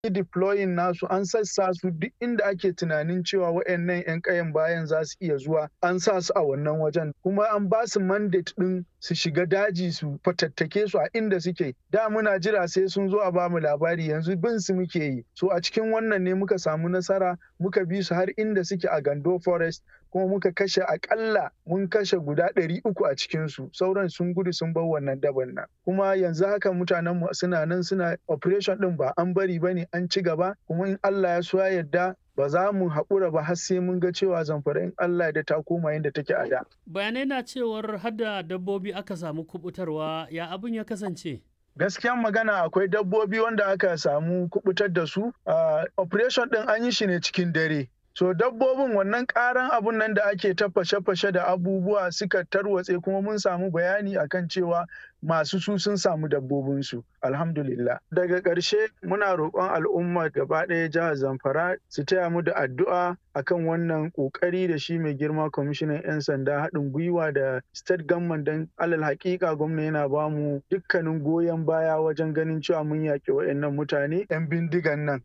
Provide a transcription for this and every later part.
deploying nasu an sassa su duk inda ake tunanin cewa waɗannan 'yan kayan bayan za su iya zuwa an sa su a wannan wajen kuma an ba su mandate ɗin su shiga daji su fatattake su a inda suke da muna jira sai sun zo a ba mu labari yanzu bin su muke yi so a cikin wannan ne muka samu nasara muka bi su har inda suke a gando forest kuma muka kashe akalla mun kashe guda ɗari uku a cikinsu sauran sun gudu sun bar wannan daban nan kuma yanzu haka mutanen mu suna nan suna operation ɗin ba an bari ba ne an ci gaba kuma in Allah ya so ya yarda ba za mu haƙura ba har sai mun ga cewa zamfara in Allah da ta koma yadda take a da. Bayanai na cewar hada dabbobi aka samu kubutarwa ya abin ya kasance. gaskiyan magana akwai dabbobi wanda aka samu kubutar da su operation ɗin an yi shi ne cikin dare so dabbobin wannan karan abun nan da ake ta fashe-fashe da abubuwa suka tarwatse kuma mun samu bayani akan cewa masu su sun samu dabbobinsu alhamdulillah daga ƙarshe muna roƙon al'umma gaba ɗaya jihar zamfara su taya mu da addu'a akan wannan ƙoƙari da shi mai girma kwamishinan 'yan sanda haɗin gwiwa da state government don alal haƙiƙa gwamna yana ba mu dukkanin goyon baya wajen ganin cewa mun yaƙi waɗannan mutane 'yan bindigan nan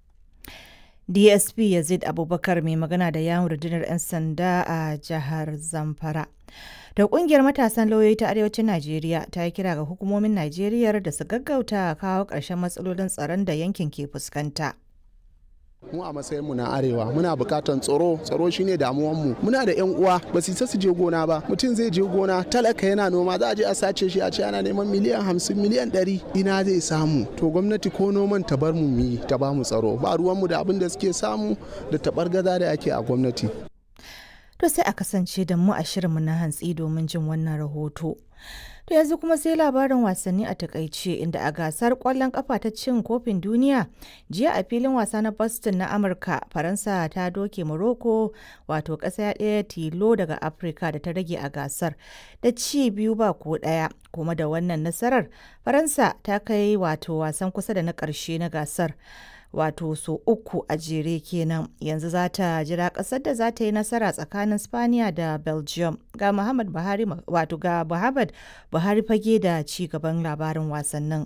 dsp yazid abubakar mai magana da yawon rundunar 'yan sanda a jihar zamfara da kungiyar matasan lauyoyi ta arewacin najeriya ta yi kira ga hukumomin najeriya da su gaggauta kawo ƙarshen matsalolin tsaron da yankin ke fuskanta mu a matsayinmu na arewa muna bukatan tsaro tsaro shine damuwanmu muna da yan uwa ba su su je gona ba mutum zai je gona talaka yana noma za a je a sace shi a ce ana neman miliyan hamsin miliyan ɗari ina zai samu to gwamnati ko noman ta bar mu yi ta ba mu tsaro ba ruwanmu da abin da suke samu da tabar gaza da ake a gwamnati to sai a kasance da mu a shirinmu na hantsi domin jin wannan rahoto To yanzu kuma sai labarin wasanni a takaice inda a gasar kwallon kafa ta cin kofin duniya jiya a filin wasa na Boston na Amurka Faransa ta doke Morocco wato ƙasa ɗaya tilo daga Afirka da ta rage a gasar da ci biyu ba ko ɗaya kuma da wannan nasarar Faransa ta kai wato wasan kusa da na ƙarshe na gasar. wato so uku a jere kenan yanzu za ta jira kasar da za ta yi nasara tsakanin spaniya da belgium ga muhammad buhari wato ga muhammad buhari fage da ci gaban labarin wasannin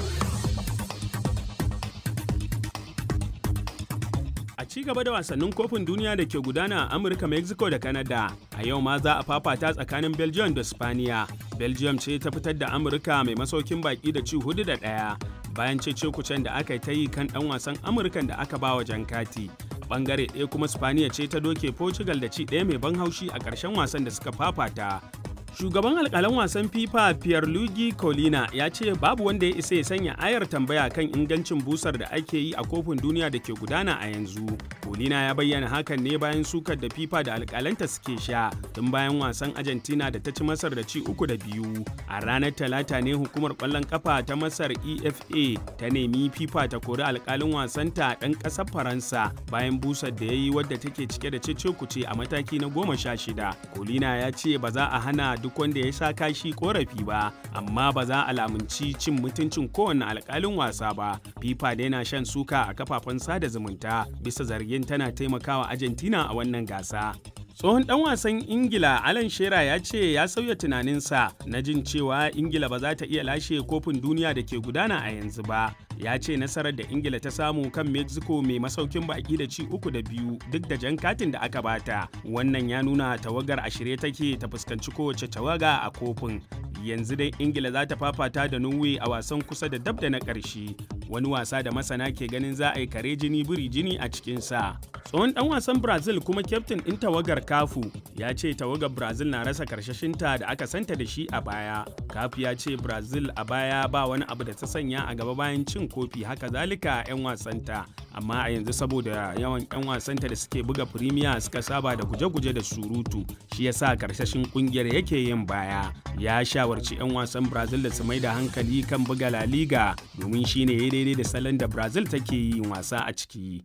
a ci gaba da wasannin kofin duniya da ke gudana a amurka mexico da canada a yau ma za a fafata tsakanin belgium da spaniya belgium ce ta fitar da amurka mai masaukin baki da ci hudu da ɗaya bayan cece-kucen da aka ta yi kan ɗan wasan amurkan da aka ba wa jan kati bangare ɗaya kuma spaniya ce ta doke portugal da ci ɗaya mai ban haushi a ƙarshen wasan da suka fafata shugaban alkalan wasan fifa pierluigi colina ya ce babu wanda ya isa ya sanya ayar tambaya kan ingancin busar da ake yi a kofin duniya da ke gudana a yanzu colina ya bayyana hakan ne bayan sukar da fifa da alkalanta suke sha tun bayan wasan argentina da ta ci masar da ci uku da biyu a ranar talata ne hukumar kwallon kafa ta masar efa ta nemi fifa ta kori alkalin wasanta ɗan ƙasar faransa bayan busar da ya yi wadda take cike da cece kuce a mataki na goma sha shida colina ya ce ba za a hana duk wanda ya sha kashi korafi ba amma ba za a lamunci cin mutuncin kowane alkalin wasa ba fifa da yana shan suka a kafafen sada zumunta bisa zargin tana taimakawa argentina a wannan gasa tsohon dan wasan ingila alan shera ya ce ya sauya tunaninsa na jin cewa ingila ba za ta iya lashe kofin duniya da ke gudana a yanzu ba ya ce nasarar da ingila ta samu kan mexico mai masaukin baki da ci uku da biyu duk da jan katin da aka bata wannan ya nuna tawagar a shirye take ta fuskanci kowace tawaga a kofin yanzu dai ingila za ta fafata da norway a wasan kusa da dab da na ƙarshe wani wasa da masana ke ganin za a yi kare jini biri jini a cikinsa tsohon dan wasan brazil kuma kyaftin ɗin tawagar kafu ya ce tawagar brazil na rasa karshashinta da aka santa da shi a baya kafu ya ce brazil a baya ba wani abu da ta sanya a gaba bayan cin kofi haka zalika 'yan wasanta amma a yanzu saboda yawan 'yan wasanta da suke buga firimiya suka saba da guje-guje da surutu shi yasa karshashin kungiyar yake yin baya ya shawarci 'yan wasan brazil da su mai da hankali kan buga la liga domin shine ya daidai da salon da brazil take yin wasa a ciki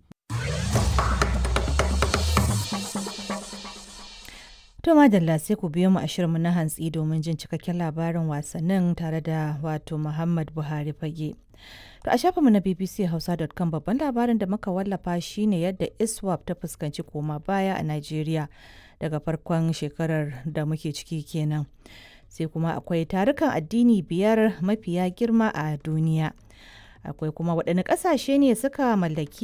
To madalla sai ku biyo mu a shirinmu na hantsi domin jin cikakken labarin wasannin tare da wato Muhammad Buhari fage. To a shafinmu na bbchausa.com babban labarin da muka wallafa shine yadda ISWAP ta fuskanci koma baya a Najeriya daga farkon shekarar da muke ciki kenan. Sai kuma akwai tarukan addini biyar mafiya girma a duniya. akwai kuma waɗanne ƙasashe ne suka mallaki